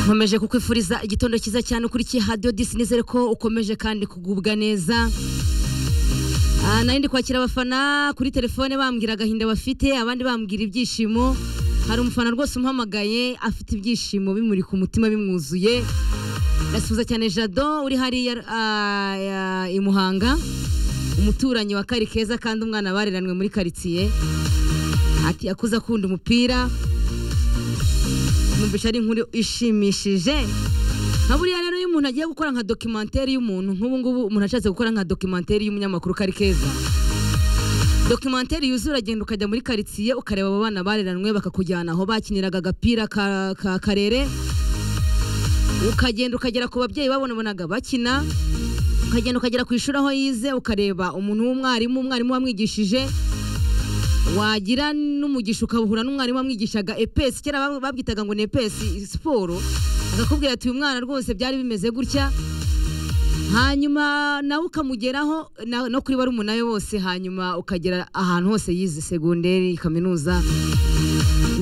nkomeje kukwifuriza igitondo cyiza cyane ukurikiye hadiyo disi nizere ko ukomeje kandi kugubwa neza Ah, nari kwakira abafana kuri telefone bambwira agahinda bafite abandi bambwira ibyishimo hari umufana rwose umpamagaye afite ibyishimo bimuri ku mutima bimwuzuye ndasubiza cyane jado uri hariya ah, ya- i muhanga umuturanyi wa kari keza kandi umwana bareranwe muri karitsiye ati yakuze akunda umupira numvise ari inkuru ishimishije nka buriya rero iyo umuntu agiye gukora nka dokimenteri y'umuntu nk'ubu ngubu umuntu ashatse gukora nka dokimenteri y'umunyamakuru kari keza dokimenteri yuzuye uragenda ukajya muri karitsiye ukareba abo bana bareranwe bakakujyana aho bakiniraga agapira ka, ka karere ukagenda ukagera ku babyeyi babonabonaga bakina ukagenda ukagera ku ishuri aho yize ukareba umuntu w'umwarimu umwarimu wamwigishije wagira n'umugisha ukahura n'umwarimu wamwigishaga epesi kera bab- babwitaga ngo ni epesi siporo akakubwira ati uyu mwana rwose byari bimeze gutya hanyuma nawe ukamugeraho na- no kuri barumuna we bose hanyuma ukagera ahantu hose yize segonderi kaminuza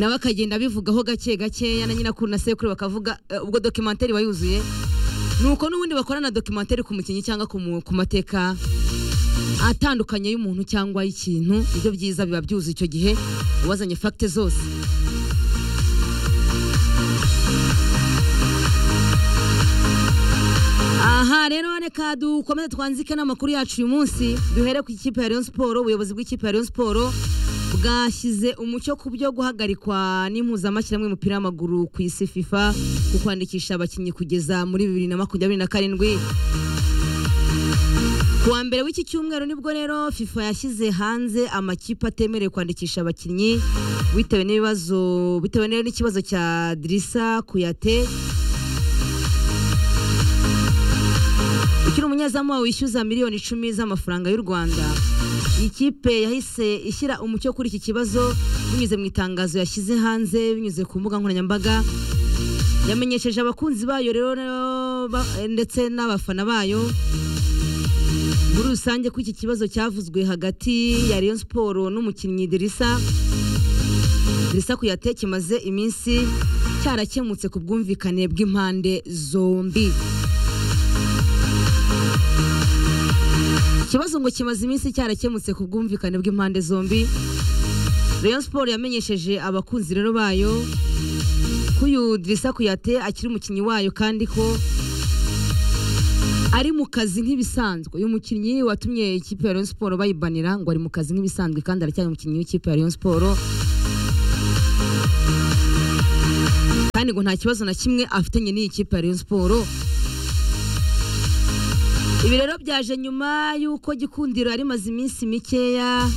nawe akagenda abivugaho gake gakeya na nyinakuru na sekuru bakavuga eh, ubwo dokimenteri wayuzuye nuko n'ubundi bakorana dokimenteri ku mukinnyi cyangwa ku mu- ku mateka atandukanye y'umuntu cyangwa y'ikintu ibyo byiza biba byuzuye icyo gihe wazanye fagite zose aha rero reka dukomeze twanzike n'amakuru yacu uyu munsi duhere ku ikipe ya Rayon Sport ubuyobozi bw'ikipe ya Rayon Sport bwashyize umucyo ku byo guhagarikwa n'impuzamashyirahamwe y'umupira w'amaguru ku isi FIFA ku kwandikisha abakinnyi kugeza muri bibiri na makumyabiri na karindwi ku wa mbere w'iki cyumweru nibwo rero FIFA yashyize hanze amakipe atemerewe kwandikisha abakinnyi bitewe n'ibibazo bitewe rero n'ikibazo cya Drissa Kuyate ukiri umunyezamu wawe wishyuza miliyoni icumi z'amafaranga y'u Rwanda iyi kipe yahise ishyira umucyo kuri iki kibazo binyuze mu itangazo yashyize hanze binyuze ku mbuga nkoranyambaga yamenyesheje abakunzi bayo rero ba- ndetse n'abafana bayo muri rusange ko iki kibazo cyavuzwe hagati ya Rayon Sport n'umukinnyi Dirisa Dirisa kuyate kimaze iminsi cyarakemutse ku bwumvikane bw'impande zombi ikibazo ngo kimaze iminsi cyarakemutse ku bwumvikane bw'impande zombi Rayon Sport yamenyesheje abakunzi rero bayo ko uyu Dirisa kuyate akiri umukinnyi wayo kandi ko ari mu kazi nk'ibisanzwe uyu mukinnyi watumye ikipe ya Rayon Sport bayibanira ngo ari mu kazi nk'ibisanzwe kandi aracyari umukinnyi w'ikipe ya Rayon Sport kandi ngo nta kibazo na kimwe afitanye n'iyi kipe ya Rayon Sport ibi rero byaje nyuma y'uko gikundiro yari imaze iminsi mikeya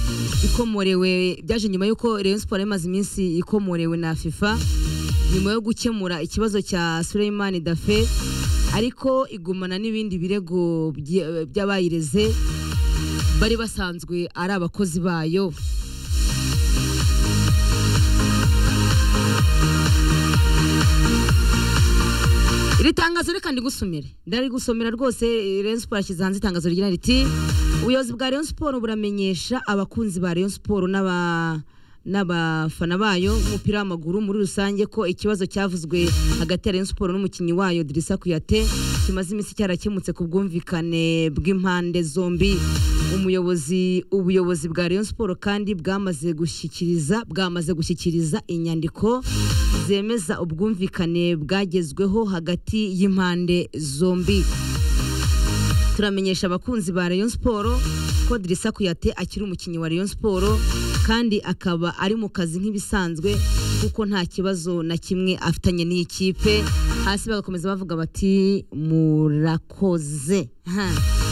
ikomorewe byaje nyuma y'uko Rayon Sport yari imaze iminsi ikomorewe na FIFA nyuma yo gukemura ikibazo cya Suleimani Dafe ariko igumana n'ibindi birego bye- by'abayireze bari basanzwe ari abakozi bayo iri tangazo reka ndigusomere ndarigusomera rwose eh, Rayon Sport yashyize hanze itangazo rigira riti ubuyobozi bwa Rayon Sport buramenyesha abakunzi ba Rayon Sport n'aba n'abafana bayo umupira w'amaguru muri rusange ko ikibazo cyavuzwe hagati ya Rayon Sport n'umukinnyi wayo Dirisa Kuyate kimaze iminsi cyarakemutse ku bwumvikane bw'impande zombi umuyobozi ubuyobozi bwa Rayon Sport kandi bwamaze gushyikiriza bwamaze gushyikiriza inyandiko zemeza ubwumvikane bwagezweho hagati y'impande zombi turamenyesha abakunzi ba Rayon Sport ko Dirisa Kuyate akiri umukinnyi wa Rayon Sport kandi akaba ari mu kazi nk'ibisanzwe kuko nta kibazo na kimwe afitanye n'iyi kipe hasi bagakomeza bavuga bati murakoze Ha.